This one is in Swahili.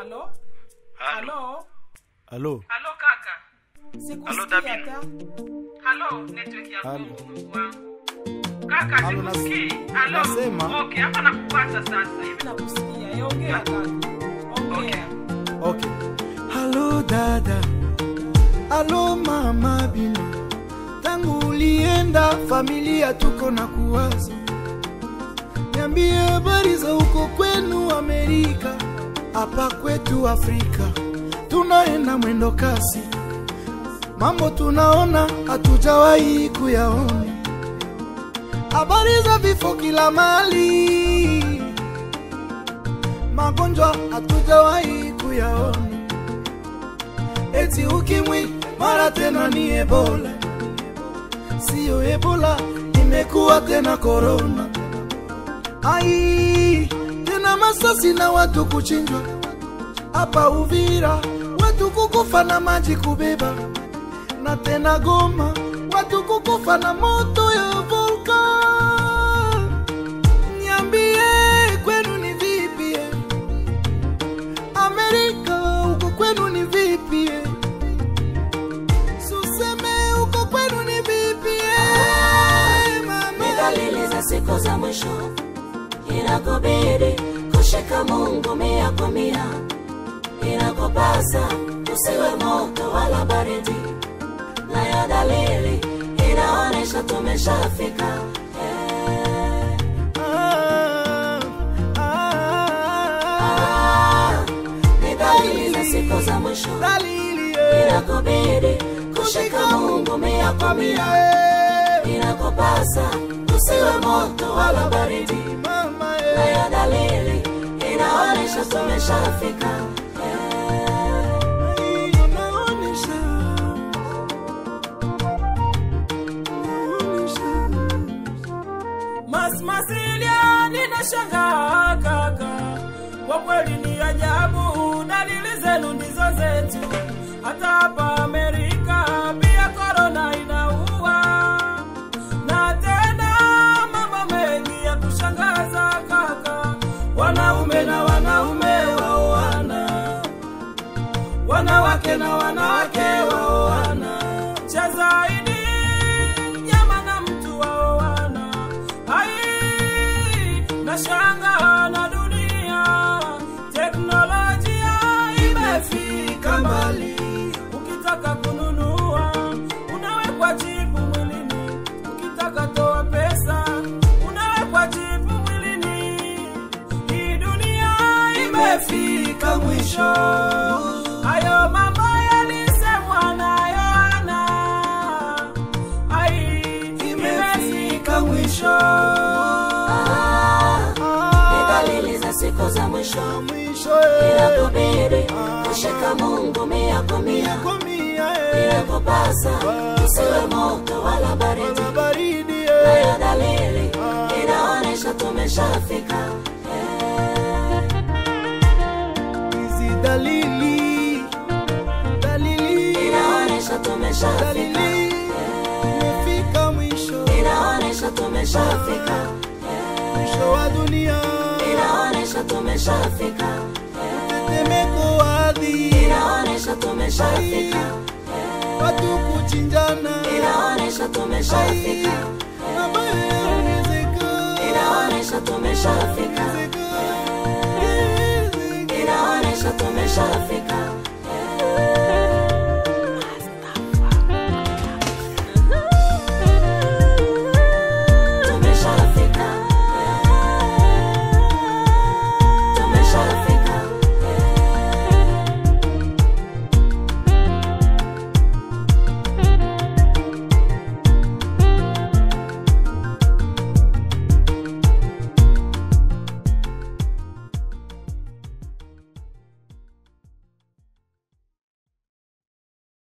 halo halo halo halo kaka Halo, sikusikia Dabin. hata halo network ya Halo. Mungu Mungu wangu kaka Halo, nas- sikusikii halo nasema. okay hapa nakupata sasa hivi nakusikia Eh, ongea kaka ongea okay halo dada halo mama bino tangu ulienda familia tuko na kuwaza niambie habari za huko kwenu amerika hapa kwetu afrika tunaenda mwendo kasi mambo tunaona hatujawahi kuyaona habari za vifo kila mali magonjwa hatujawahi kuyaona, eti ukimwi mara tena ni Ebola, siyo Ebola, imekuwa tena korona. Ai, tena masasi na watu kuchinjwa hapa Uvira, watu kukufa na maji kubeba, na tena Goma, watu kukufa na moto ya volkan. Niambie kwenu ni vipi? eh? Amerika huko kwenu ni vipi? eh? Suseme huko kwenu ni vipi? eh, Ni mama? dalili za siku za mwisho, inakubidi kushika Mungu mia kwa mia, inakupasa usiwe moto wala baridi, nayo dalili inaonyesha tumeshafika. Eh, Ah, ah, ah, Ni dalili za siku za mwisho, dalili, eh, inakubidi kushika Mungu mia kwa mia, eh, inakupasa usiwe moto wala baridi mama, eh. nayo dalili inaonyesha tumeshafika Eh, Inaonyesha, inaonyesha. Mas Masilia ninashangaa kaka, kwa kweli ni ajabu, dalili zenu ndizo zetu. Hata hapa Amerika pia korona inaua, na tena mambo mengi ya kushangaza kaka, wanaume na wanaume waoana, wanawake na wanawake waoana, cha zaidi nyama na mtu waoana. Ai, nashanga na dunia, teknolojia imefika mbali. Ukitaka kununua unawekwa chipu mwilini, ukitaka toa pesa unawekwa chipu mwilini. Hii dunia imefika mwisho. Hayo mambo yalisemwa na Yohana, ai, imefika mwisho. ah, Ni Ah, dalili za siku za mwisho mwisho, eh, inakubidi kushika Mungu mia kwa mia komia, eh, inakupasa usiwe moto wala baridi wala baridi, eh. nayo dalili inaonyesha tumeshafika Eh, hizi dalili dalili inaonyesha tumeshafika dalili imefika mwisho inaonyesha tumeshafika mwisho wa dunia inaonyesha tumeshafika tetemeko ardhi inaonyesha tumeshafika watu kuchinjana inaonyesha tumeshafika mabaya yaongezeka inaonyesha tumeshafika inaonyesha tumeshafika